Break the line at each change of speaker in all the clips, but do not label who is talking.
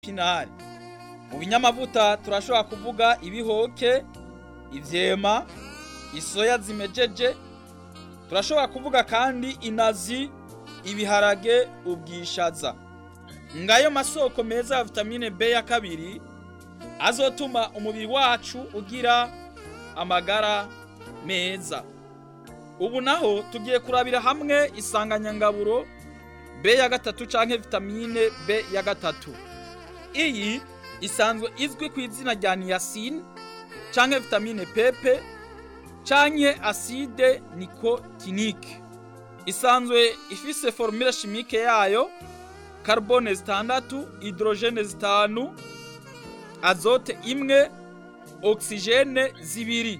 pinari mu binyamavuta turashobora kuvuga ibihoke ivyema isoya zimejeje turashobora kuvuga kandi inazi ibiharage ubwishaza ngayo masoko meza ya vitamine B ya kabiri azotuma umubiri wacu ugira amagara meza ubu naho tugiye kurabira hamwe isanganyangaburo B ya gatatu canke vitamine B ya gatatu iyi isanzwe izwi ku izina rya niacin canke vitamine pepe canke acide nicotinique isanzwe ifise formule chimique yayo carbone zitandatu hydrogene zitanu azote imwe oxygene zibiri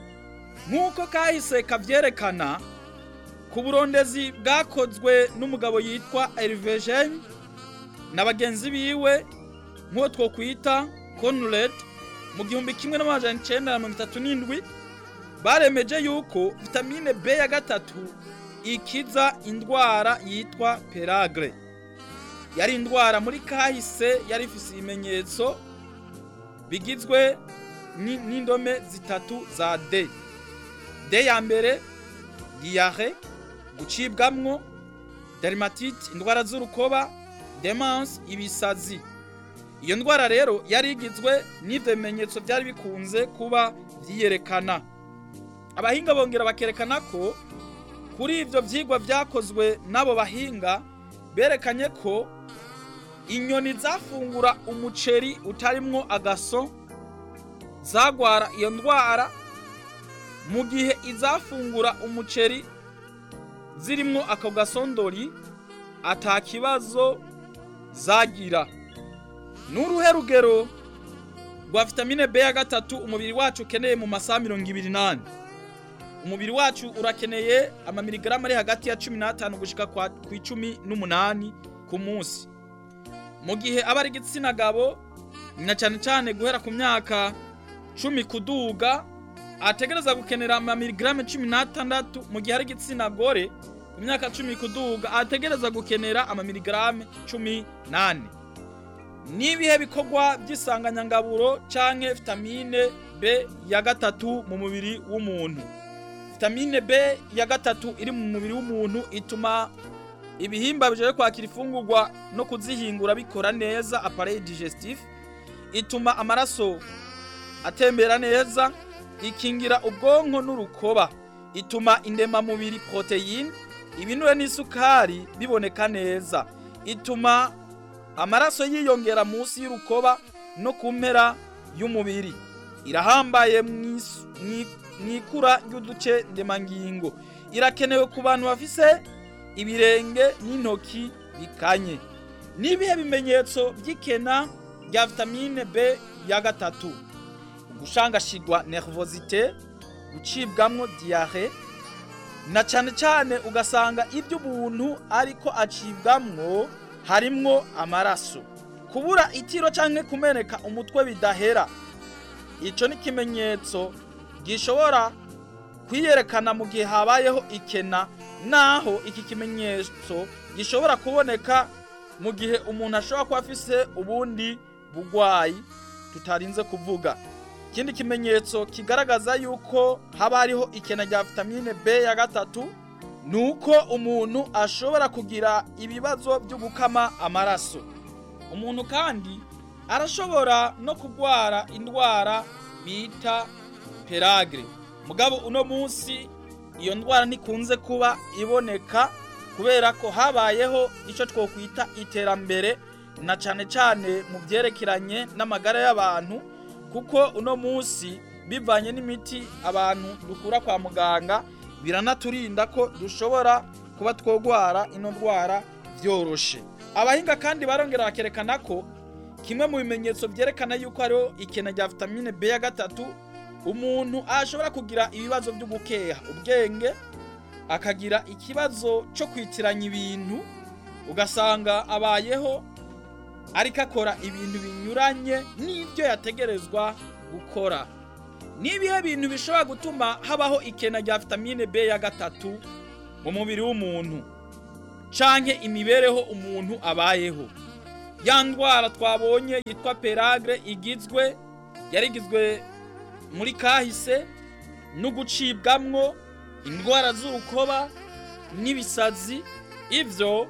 nk'uko kahise kavyerekana ku burondezi bwakozwe n'umugabo yitwa Hervé Gene na bagenzi biwe nk'uwo twokwita Conrad mu gihumbi kimwe n'amajana icenda na mirongo itatu n'indwi baremeje yuko vitamine B ya gatatu ikiza indwara yitwa peragre yari indwara muri kahise yari ifise ibimenyetso bigizwe ni- n'indome zitatu za D D ya mbere diare gucibwamwo dermatite indwara z'urukoba demence ibisazi iyo ndwara rero yari igizwe n'ivyo bimenyetso vyari bikunze kuba vyiyerekana abahinga bongera bakerekana ko kuri ivyo vyigwa vyakozwe n'abo bahinga berekanye ko inyoni zafungura umuceri utarimwo agaso zagwara iyo ndwara mu gihe izafungura umuceri zirimwo ako gasondori ata kibazo zagira n'uruhe rugero rwa vitamine B ya gatatu umubiri wacu ukeneye mu masaha mirongo ibiri n'ane umubiri wacu urakeneye amamiligarama ari hagati ya cumi n'atanu gushika kwa- ku icumi n'umunani ku munsi mu gihe aba ari igitsina gabo na cyane cyane guhera ku myaka cumi kuduga ategereza gukenera amamiligarame cumi n'atandatu mu gihe ari igitsina gore ku myaka cumi kuduga ategereza gukenera amamiligarame cumi n'ane n'ibihe bikorwa by'isanganyangaburo canke vitamine B ya gatatu mu mubiri w'umuntu vitamine B ya gatatu iri mu mubiri w'umuntu ituma ibihimba bijaye kwakira ifungurwa no kuzihingura bikora neza appareil digestif ituma amaraso atembera neza ikingira ubwonko n'urukoba ituma indemamubiri proteine ibinure n'isukari biboneka neza ituma amaraso yiyongera munsi y'urukoba no ku mpera y'umubiri irahambaye mw'isu- mwi- mw'ikura ry'uduce ndemangingo irakenewe ku bantu bafise ibirenge n'intoki bikanye n'ibihe bimenyetso by'ikena rya vitamine B ya gatatu gushangashigwa nervosite gucibwamwo diare na cane cane ugasanga ibyo umuntu ariko acibwamwo harimwo amaraso kubura itiro canke kumeneka umutwe bidahera ico ni ikimenyetso gishobora kwiyerekana mu gihe habayeho ikena naho iki kimenyetso gishobora kuboneka mu gihe umuntu ashobora kuba afise ubundi bugwayi tutarinze kuvuga ikindi kimenyetso kigaragaza yuko haba hariho ikena rya vitamine B ya gatatu ni uko umuntu ashobora kugira ibibazo byo gukama amaraso umuntu kandi arashobora no kurwara indwara bita peragre mugabo uno munsi iyo ndwara ntikunze kuba iboneka kubera ko habayeho icyo twokwita iterambere na cane cane mu byerekeranye n'amagara y'abantu kuko uno munsi bivanye n'imiti abantu dukura kwa muganga biranaturinda ko dushobora kuba twogwara ino ndwara vyoroshe abahinga kandi barongera bakerekana ko kimwe mu bimenyetso vyerekana yuko hariho ikena rya vitamine B ya gatatu umuntu ashobora kugira ibibazo byo gukeha ubwenge akagira ikibazo cyo kwitiranya ibintu ugasanga abayeho ariko akora ibintu binyuranye n'ibyo yategerezwa gukora n'ibihe bintu bishobora gutuma habaho ikena rya vitamine B ya gatatu mu mubiri w'umuntu canke imibereho umuntu abayeho ya ndwara twabonye yitwa peragre igizwe yari igizwe muri kahise no gucibwamwo indwara z'urukoba n'ibisazi ivyo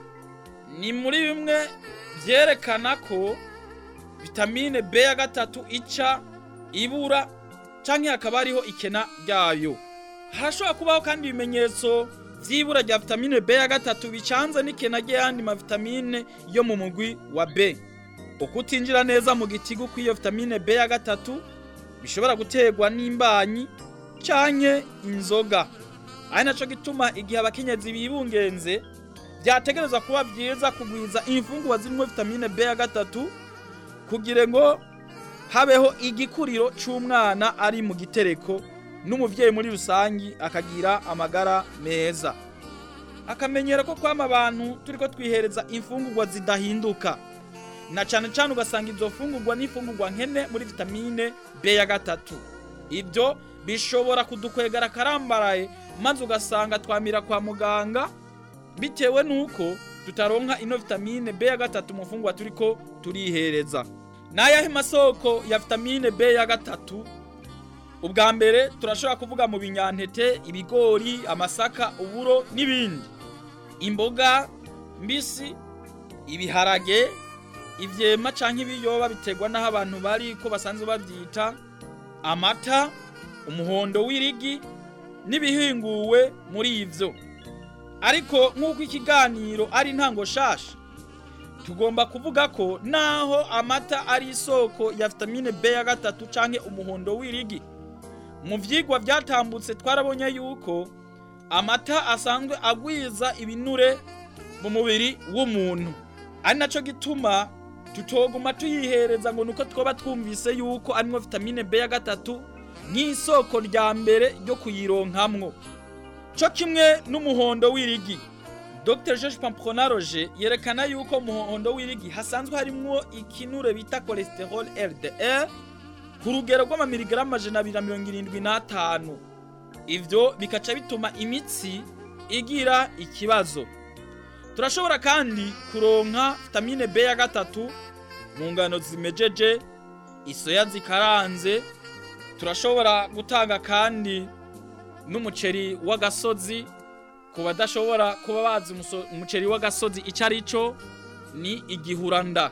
ni muri bimwe vyerekana ko vitamine B ya gatatu ica ibura canke hakaba hariho ikena ryayo harashobora kubaho kandi ibimenyetso vy'ibura rya vitamine B ya gatatu bicanze n'ikena ry'ayandi mavitamine yo mu mugwi wa B ukutinjira neza mu gitigu kw'iyo vitamine B ya gatatu bishobora guterwa n'imbanyi canke inzoga ari naco gituma igihe abakenyezi bibungenze vyategerezwa kuba vyiza kugwiza imfungurwa zirimwo vitamine B ya gatatu kugira ngo habeho igikuriro c'umwana ari mu gitereko n'umuvyeyi muri rusangi akagira amagara meza akamenyero ko kwama abantu turiko twihereza imfungurwa zidahinduka na cane cane ugasanga izo fungurwa n'imfungurwa nkene muri vitamine B ya gatatu ibyo bishobora kudukwegara karambaraye maze ugasanga twamira kwa muganga bitewe nuko tutaronka ino vitamine B ya gatatu mu fungurwa turiko turihereza n'ayahe masoko ya vitamine B ya gatatu ubwa mbere turashobora kuvuga mu binyantete ibigori amasaka uburo n'ibindi imboga mbisi ibiharage ivyema canke ibiyoba biterwa n'aho abantu bari ko basanzwe bavyita amata umuhondo w'irigi n'ibihinguwe muri ivyo ariko nk'uko ikiganiro ari intango shasha tugomba kuvuga ko naho amata ari isoko ya vitamine B ya gatatu canke umuhondo w'irigi mu vyigwa vyatambutse twarabonye yuko amata asanzwe agwiza ibinure mu mubiri w'umuntu ari naco gituma tutoguma tuyihereza ngo nuko twoba twumvise yuko arimwo vitamine B ya gatatu nk'isoko rya mbere ryo kuyironkamwo co kimwe n'umuhondo w'irigi Dr George Pampronaroge yerekana yuko umuhondo w'irigi hasanzwe harimwo ikinure bita cholesterol LDL ku rugero rw'amamiligarama amajana abiri na mirongo irindwi n'atanu ivyo bikaca bituma imitsi igira ikibazo turashobora kandi kuronka vitamine B ya gatatu mu ngano zimejeje isoya zikaranze turashobora gutanga kandi n'umuceri w'agasozi ku badashobora kuba bazi umuceri w'agasozi icyo ari cyo ni igihuranda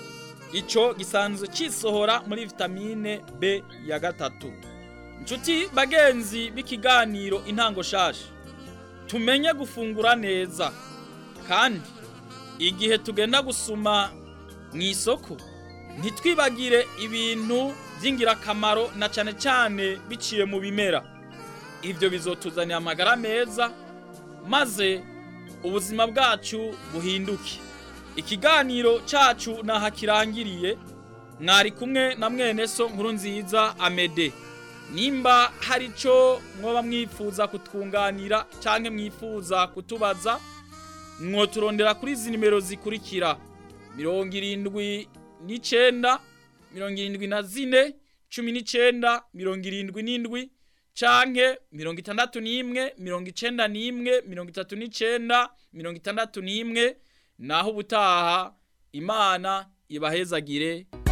icyo gisanzwe kisohora muri vitamine B ya gatatu inshuti bagenzi b'ikiganiro intango shasha tumenye gufungura neza kandi igihe tugenda gusuma mu isoko ntitwibagire ibintu by'ingirakamaro na cyane cyane biciye mu bimera ibyo bizotuzanira amagara meza maze ubuzima bwacu buhinduke ikiganiro cyacu naha kirangiriye mwari kumwe na mwene so nkuru nziza amede nimba hari icyo mwoba mwifuza kutwunganira cyangwa mwifuza kutubaza mwoturondera kuri izi nimero zikurikira mirongo irindwi n'icyenda mirongo irindwi na zine cumi n'icyenda mirongo irindwi n'indwi canke mirongo itandatu n'imwe mirongo icenda n'imwe mirongo itatu n'icenda mirongo itandatu n'imwe naho ubutaha imana ibahezagire